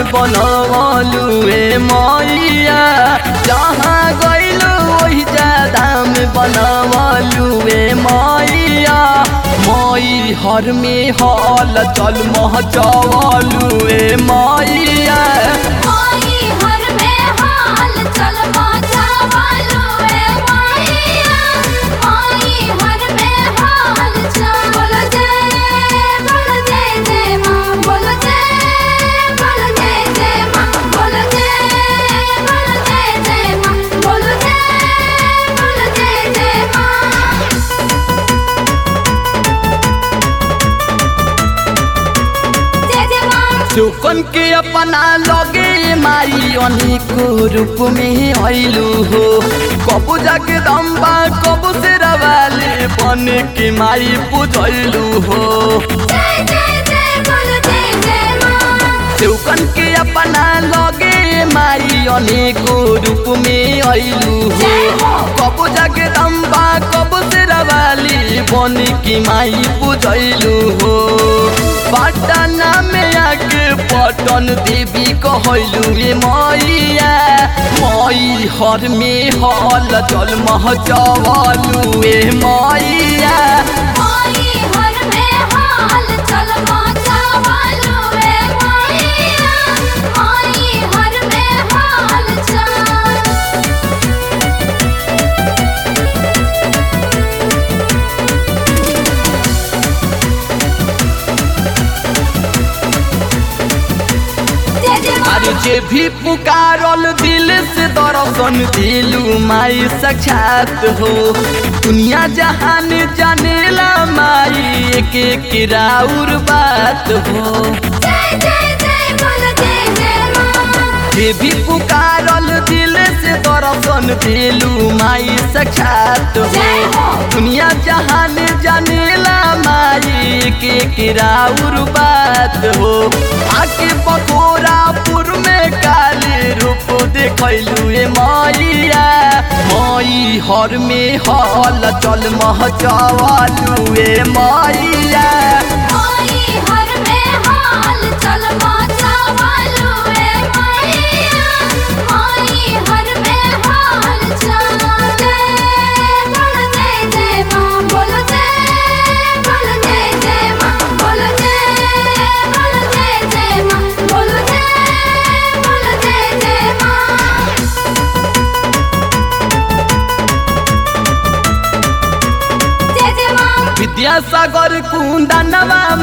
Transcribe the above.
बनवलू ए मैया जहाँ गइलू वही दाम बनवलू ए मैया मई हर में हल चल महचवलू ए मैया माई हर में हाल चल बाजा वालो ए माईया माई हर में हाल चल बोल जय बोल जय जय मां बोल जय बोल जय जय मां बोल जय बोल जय जय मां बोल जय बोल जय जय मां जय जय मां चुकन के अपना लगे माई अनेको रूप में आइलू हो कबू जाके दम्बा कबू से रवाले बन के माई पूजलू हो जय जय जय बोल जय जय मां चौकन के अपना लगे माई अनेको रूप में आइलू हो कबू जाके दम्बा कबू से रवाली बन के माई पूजलू हो पटना में आके पटन देवी कहलू रे मैया मई हर में हल जल महचवलू ए मैया माई हर में हाल चल बाजा वालो ए माईया माई हर में हाल चल जय जय मां अरे जे भी पुकारल दिल से दर्शन दिलू माई साक्षात हो दुनिया जहान जानेला माई एक एक राउर बात हो जय जय जय बोल जय जय मां जे भी पुकारल दिल से दर्शन दिलू माई साक्षात हो दुनिया जहान जानेला माई एक एक राउर बात हो आके बकोरापुर में काली रूप देखलू ए मैया मई हर में हल चल महचवलू ए मैया माई हर में हाल चल बाजा वालो ए माईया माई हर में हाल चल जय बोल जय जय मां बोल जय बोल जय जय मां बोल जय बोल जय जय मां बोल जय बोल जय जय मां जय जय मां विद्यासागर कुंदनवा